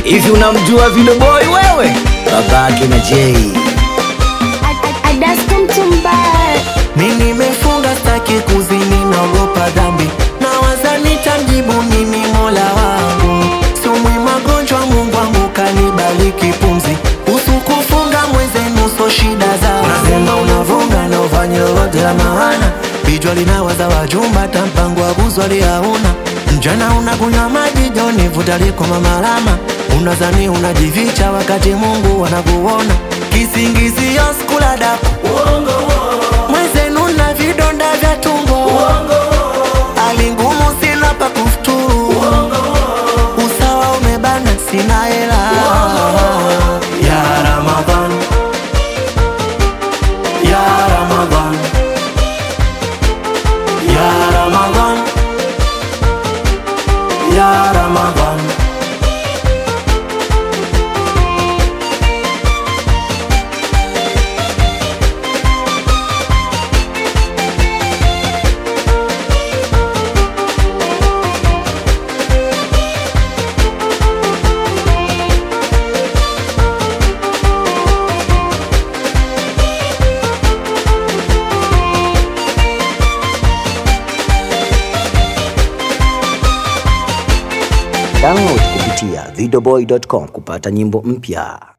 Hivi unamjua Video Boy wewe? Babake na Jay. Adasko mtumbaya Mi nimefunga staki kuzini, naogopa dhambi, nawaza nitamjibu nini mola wangu. Sumwi magonjwa, Mungu wangu kanibariki pumzi, usu kufunga mwezenu so shida za unasema unavunga na ufanye lolote la maana, bijwa linawaza wajumba, ta mpango wa kuzwali hauna mjana unakunywa maji joni, vuta liko mamalama, unazani unajificha wakati Mungu anakuona, kisingizio skula daku mwezenu na vidonda vya tumbo hali ngumu sina pa kufuturu usawa umebana sina hela ya Ramadhan ya Ramadhan ya Ramadhan ya Ramadhan Download kupitia videoboy.com kupata nyimbo mpya.